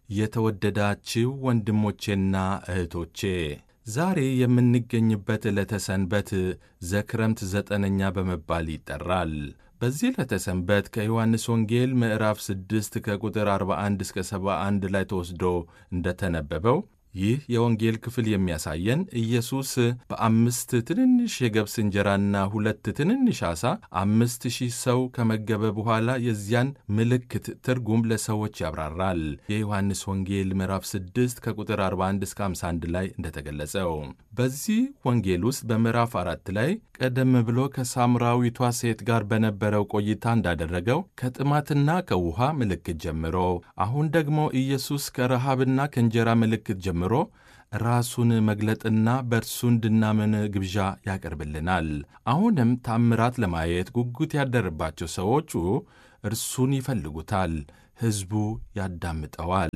የተወደዳችሁ ወንድሞቼና እህቶቼ ዛሬ የምንገኝበት ዕለተ ሰንበት ዘክረምት ዘጠነኛ በመባል ይጠራል። በዚህ ዕለተ ሰንበት ከዮሐንስ ወንጌል ምዕራፍ 6 ከቁጥር 41 እስከ 71 ላይ ተወስዶ እንደተነበበው ይህ የወንጌል ክፍል የሚያሳየን ኢየሱስ በአምስት ትንንሽ የገብስ እንጀራና ሁለት ትንንሽ ዓሣ አምስት ሺህ ሰው ከመገበ በኋላ የዚያን ምልክት ትርጉም ለሰዎች ያብራራል። የዮሐንስ ወንጌል ምዕራፍ 6 ከቁጥር 41 እስከ 51 ላይ እንደተገለጸው በዚህ ወንጌል ውስጥ በምዕራፍ አራት ላይ ቀደም ብሎ ከሳምራዊቷ ሴት ጋር በነበረው ቆይታ እንዳደረገው ከጥማትና ከውሃ ምልክት ጀምሮ አሁን ደግሞ ኢየሱስ ከረሃብና ከእንጀራ ምልክት ጀምሮ ራሱን መግለጥና በእርሱ እንድናምን ግብዣ ያቀርብልናል። አሁንም ታምራት ለማየት ጉጉት ያደረባቸው ሰዎቹ እርሱን ይፈልጉታል። ሕዝቡ ያዳምጠዋል፣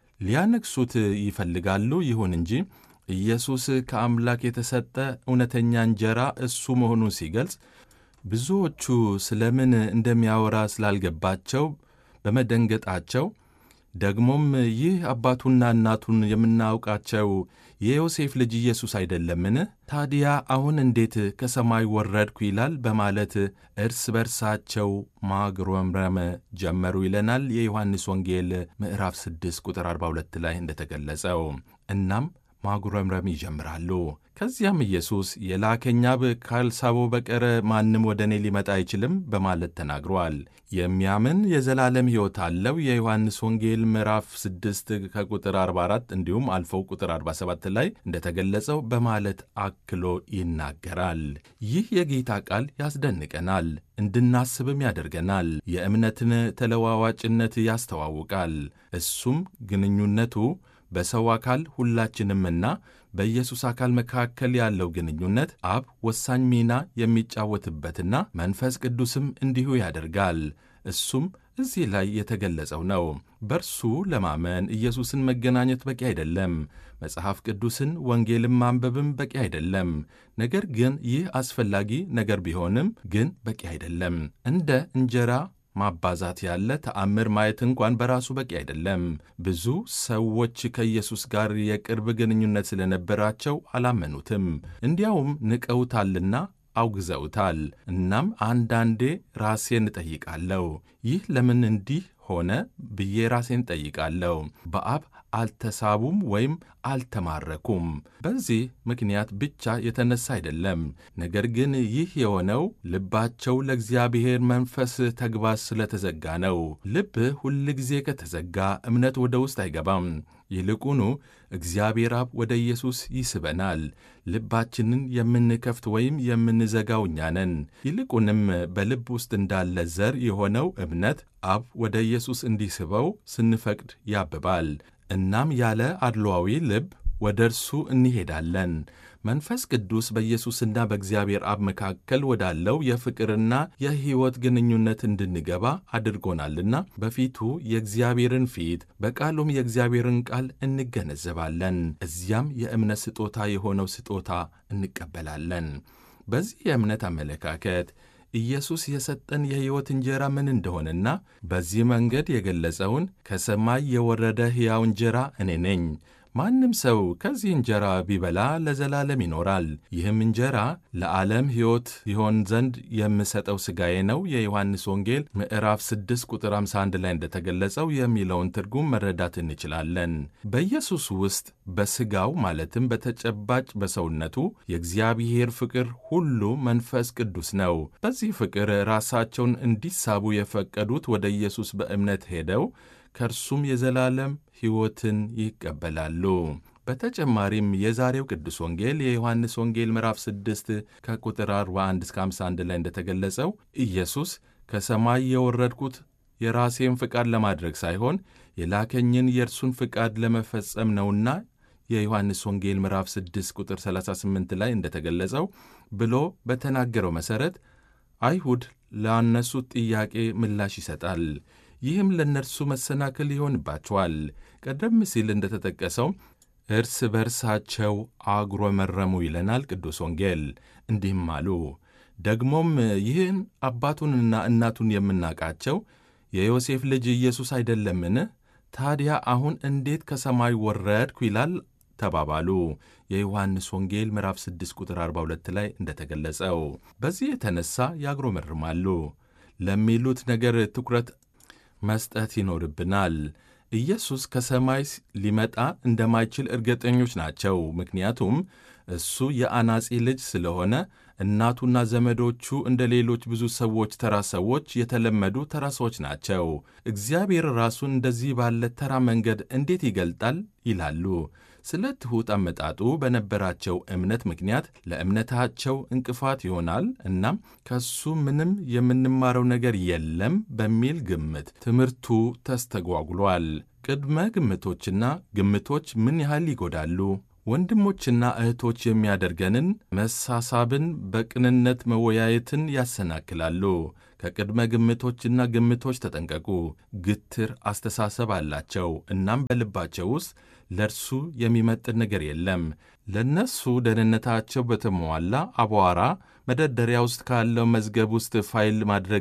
ሊያነግሱት ይፈልጋሉ። ይሁን እንጂ ኢየሱስ ከአምላክ የተሰጠ እውነተኛ እንጀራ እሱ መሆኑን ሲገልጽ ብዙዎቹ ስለምን እንደሚያወራ ስላልገባቸው በመደንገጣቸው ደግሞም ይህ አባቱና እናቱን የምናውቃቸው የዮሴፍ ልጅ ኢየሱስ አይደለምን? ታዲያ አሁን እንዴት ከሰማይ ወረድኩ ይላል? በማለት እርስ በርሳቸው ማጉረምረም ጀመሩ ይለናል የዮሐንስ ወንጌል ምዕራፍ 6 ቁጥር 42 ላይ እንደተገለጸው። እናም ማጉረምረም ይጀምራሉ። ከዚያም ኢየሱስ የላከኝ አብ ካልሳበው በቀር ማንም ወደ እኔ ሊመጣ አይችልም በማለት ተናግሯል። የሚያምን የዘላለም ሕይወት አለው የዮሐንስ ወንጌል ምዕራፍ 6 ከቁጥር 44 እንዲሁም አልፈው ቁጥር 47 ላይ እንደተገለጸው በማለት አክሎ ይናገራል። ይህ የጌታ ቃል ያስደንቀናል፣ እንድናስብም ያደርገናል። የእምነትን ተለዋዋጭነት ያስተዋውቃል። እሱም ግንኙነቱ በሰው አካል ሁላችንምና በኢየሱስ አካል መካከል ያለው ግንኙነት አብ ወሳኝ ሚና የሚጫወትበትና መንፈስ ቅዱስም እንዲሁ ያደርጋል። እሱም እዚህ ላይ የተገለጸው ነው። በእርሱ ለማመን ኢየሱስን መገናኘት በቂ አይደለም። መጽሐፍ ቅዱስን ወንጌልን ማንበብም በቂ አይደለም። ነገር ግን ይህ አስፈላጊ ነገር ቢሆንም ግን በቂ አይደለም። እንደ እንጀራ ማባዛት ያለ ተአምር ማየት እንኳን በራሱ በቂ አይደለም። ብዙ ሰዎች ከኢየሱስ ጋር የቅርብ ግንኙነት ስለነበራቸው አላመኑትም፣ እንዲያውም ንቀውታልና አውግዘውታል። እናም አንዳንዴ ራሴን እጠይቃለሁ፣ ይህ ለምን እንዲህ ሆነ ብዬ ራሴን ጠይቃለሁ። በአብ አልተሳቡም ወይም አልተማረኩም። በዚህ ምክንያት ብቻ የተነሳ አይደለም። ነገር ግን ይህ የሆነው ልባቸው ለእግዚአብሔር መንፈስ ተግባር ስለተዘጋ ነው። ልብ ሁል ጊዜ ከተዘጋ እምነት ወደ ውስጥ አይገባም። ይልቁኑ እግዚአብሔር አብ ወደ ኢየሱስ ይስበናል። ልባችንን የምንከፍት ወይም የምንዘጋው እኛ ነን። ይልቁንም በልብ ውስጥ እንዳለ ዘር የሆነው እምነት አብ ወደ ኢየሱስ እንዲስበው ስንፈቅድ ያብባል። እናም ያለ አድሏዊ ልብ ወደ እርሱ እንሄዳለን። መንፈስ ቅዱስ በኢየሱስና በእግዚአብሔር አብ መካከል ወዳለው የፍቅርና የሕይወት ግንኙነት እንድንገባ አድርጎናልና በፊቱ የእግዚአብሔርን ፊት በቃሉም የእግዚአብሔርን ቃል እንገነዘባለን። እዚያም የእምነት ስጦታ የሆነው ስጦታ እንቀበላለን። በዚህ የእምነት አመለካከት ኢየሱስ የሰጠን የሕይወት እንጀራ ምን እንደሆነና በዚህ መንገድ የገለጸውን ከሰማይ የወረደ ሕያው እንጀራ እኔ ነኝ ማንም ሰው ከዚህ እንጀራ ቢበላ ለዘላለም ይኖራል። ይህም እንጀራ ለዓለም ሕይወት ይሆን ዘንድ የምሰጠው ሥጋዬ ነው የዮሐንስ ወንጌል ምዕራፍ 6 ቁጥር 51 ላይ እንደተገለጸው የሚለውን ትርጉም መረዳት እንችላለን። በኢየሱስ ውስጥ በሥጋው ማለትም በተጨባጭ በሰውነቱ የእግዚአብሔር ፍቅር ሁሉ መንፈስ ቅዱስ ነው። በዚህ ፍቅር ራሳቸውን እንዲሳቡ የፈቀዱት ወደ ኢየሱስ በእምነት ሄደው ከእርሱም የዘላለም ሕይወትን ይቀበላሉ። በተጨማሪም የዛሬው ቅዱስ ወንጌል የዮሐንስ ወንጌል ምዕራፍ 6 ከቁጥር 41 እስከ 51 ላይ እንደተገለጸው ኢየሱስ ከሰማይ የወረድኩት የራሴን ፍቃድ ለማድረግ ሳይሆን የላከኝን የእርሱን ፍቃድ ለመፈጸም ነውና የዮሐንስ ወንጌል ምዕራፍ 6 ቁጥር 38 ላይ እንደተገለጸው ብሎ በተናገረው መሠረት አይሁድ ላነሱት ጥያቄ ምላሽ ይሰጣል። ይህም ለእነርሱ መሰናክል ይሆንባቸዋል። ቀደም ሲል እንደተጠቀሰው እርስ በርሳቸው አጉረመረሙ ይለናል ቅዱስ ወንጌል። እንዲህም አሉ፣ ደግሞም ይህን አባቱንና እናቱን የምናውቃቸው የዮሴፍ ልጅ ኢየሱስ አይደለምን? ታዲያ አሁን እንዴት ከሰማይ ወረድኩ ይላል ተባባሉ። የዮሐንስ ወንጌል ምዕራፍ 6 ቁጥር 42 ላይ እንደተገለጸው። በዚህ የተነሳ ያጉረመርማሉ። ለሚሉት ነገር ትኩረት መስጠት ይኖርብናል። ኢየሱስ ከሰማይ ሊመጣ እንደማይችል እርግጠኞች ናቸው። ምክንያቱም እሱ የአናጺ ልጅ ስለሆነ እናቱና ዘመዶቹ እንደ ሌሎች ብዙ ሰዎች ተራ ሰዎች የተለመዱ ተራ ሰዎች ናቸው። እግዚአብሔር ራሱን እንደዚህ ባለ ተራ መንገድ እንዴት ይገልጣል ይላሉ። ስለ ትሑት አመጣጡ በነበራቸው እምነት ምክንያት ለእምነታቸው እንቅፋት ይሆናል። እናም ከሱ ምንም የምንማረው ነገር የለም በሚል ግምት ትምህርቱ ተስተጓጉሏል። ቅድመ ግምቶችና ግምቶች ምን ያህል ይጎዳሉ? ወንድሞችና እህቶች የሚያደርገንን መሳሳብን፣ በቅንነት መወያየትን ያሰናክላሉ። ከቅድመ ግምቶችና ግምቶች ተጠንቀቁ። ግትር አስተሳሰብ አላቸው። እናም በልባቸው ውስጥ ለእርሱ የሚመጥን ነገር የለም። ለእነሱ ደህንነታቸው በተሟላ አቧራ መደርደሪያ ውስጥ ካለው መዝገብ ውስጥ ፋይል ማድረግ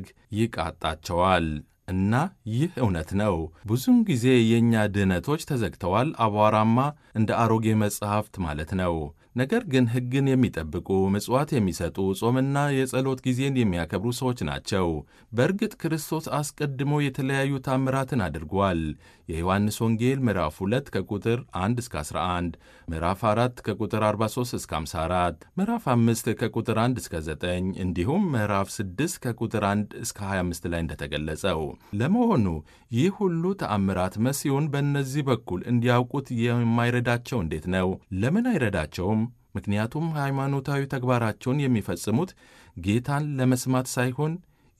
ይቃጣቸዋል። እና ይህ እውነት ነው። ብዙውን ጊዜ የእኛ ድህነቶች ተዘግተዋል፣ አቧራማ እንደ አሮጌ መጽሐፍት ማለት ነው። ነገር ግን ሕግን የሚጠብቁ ምጽዋት የሚሰጡ ጾምና የጸሎት ጊዜን የሚያከብሩ ሰዎች ናቸው። በእርግጥ ክርስቶስ አስቀድሞ የተለያዩ ታምራትን አድርጓል። የዮሐንስ ወንጌል ምዕራፍ 2 ከቁጥር 1 እስከ 11፣ ምዕራፍ 4 ከቁጥር 43 እስከ 54፣ ምዕራፍ 5 ከቁጥር 1 እስከ 9 እንዲሁም ምዕራፍ 6 ከቁጥር 1 እስከ 25 ላይ እንደተገለጸው። ለመሆኑ ይህ ሁሉ ተአምራት መሲሁን በእነዚህ በኩል እንዲያውቁት የማይረዳቸው እንዴት ነው? ለምን አይረዳቸውም? ምክንያቱም ሃይማኖታዊ ተግባራቸውን የሚፈጽሙት ጌታን ለመስማት ሳይሆን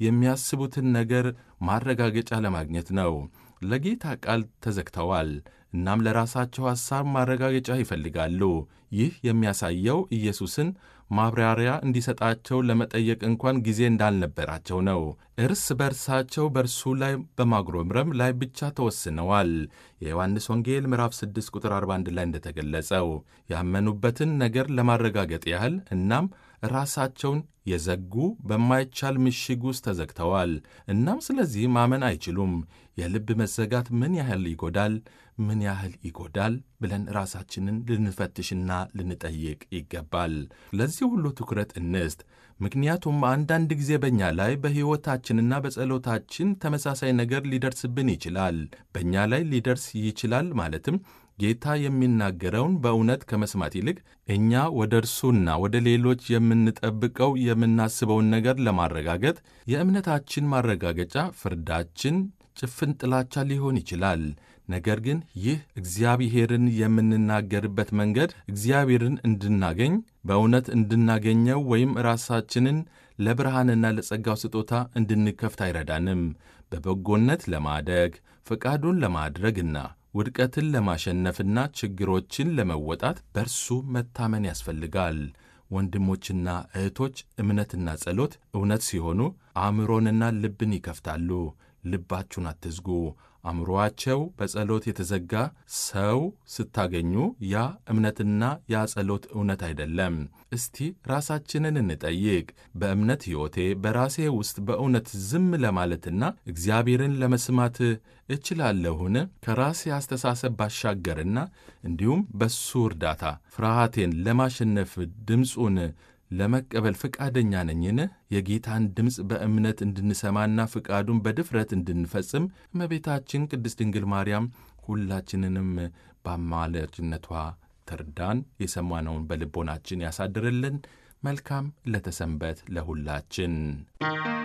የሚያስቡትን ነገር ማረጋገጫ ለማግኘት ነው። ለጌታ ቃል ተዘግተዋል። እናም ለራሳቸው ሐሳብ ማረጋገጫ ይፈልጋሉ። ይህ የሚያሳየው ኢየሱስን ማብራሪያ እንዲሰጣቸው ለመጠየቅ እንኳን ጊዜ እንዳልነበራቸው ነው። እርስ በርሳቸው በእርሱ ላይ በማጉረምረም ላይ ብቻ ተወስነዋል። የዮሐንስ ወንጌል ምዕራፍ 6 ቁጥር 41 ላይ እንደተገለጸው ያመኑበትን ነገር ለማረጋገጥ ያህል እናም ራሳቸውን የዘጉ በማይቻል ምሽግ ውስጥ ተዘግተዋል። እናም ስለዚህ ማመን አይችሉም። የልብ መዘጋት ምን ያህል ይጎዳል? ምን ያህል ይጎዳል ብለን ራሳችንን ልንፈትሽና ልንጠይቅ ይገባል። ለዚህ ሁሉ ትኩረት እንስጥ። ምክንያቱም አንዳንድ ጊዜ በእኛ ላይ በሕይወታችንና በጸሎታችን ተመሳሳይ ነገር ሊደርስብን ይችላል። በእኛ ላይ ሊደርስ ይችላል ማለትም ጌታ የሚናገረውን በእውነት ከመስማት ይልቅ እኛ ወደ እርሱና ወደ ሌሎች የምንጠብቀው የምናስበውን ነገር ለማረጋገጥ የእምነታችን ማረጋገጫ ፍርዳችን ጭፍን ጥላቻ ሊሆን ይችላል። ነገር ግን ይህ እግዚአብሔርን የምንናገርበት መንገድ እግዚአብሔርን እንድናገኝ በእውነት እንድናገኘው ወይም ራሳችንን ለብርሃንና ለጸጋው ስጦታ እንድንከፍት አይረዳንም። በበጎነት ለማደግ ፈቃዱን ለማድረግና ውድቀትን ለማሸነፍና ችግሮችን ለመወጣት በእርሱ መታመን ያስፈልጋል። ወንድሞችና እህቶች እምነትና ጸሎት እውነት ሲሆኑ አእምሮንና ልብን ይከፍታሉ። ልባችሁን አትዝጉ። አእምሮአቸው በጸሎት የተዘጋ ሰው ስታገኙ ያ እምነትና ያ ጸሎት እውነት አይደለም። እስቲ ራሳችንን እንጠይቅ። በእምነት ሕይወቴ በራሴ ውስጥ በእውነት ዝም ለማለትና እግዚአብሔርን ለመስማት እችላለሁን? ከራሴ አስተሳሰብ ባሻገርና እንዲሁም በሱ እርዳታ ፍርሃቴን ለማሸነፍ ድምፁን ለመቀበል ፍቃደኛ ነኝን? የጌታን ድምፅ በእምነት እንድንሰማና ፍቃዱን በድፍረት እንድንፈጽም እመቤታችን ቅድስት ድንግል ማርያም ሁላችንንም በአማላጅነቷ ተርዳን። የሰማነውን በልቦናችን ያሳድርልን። መልካም ለተሰንበት ለሁላችን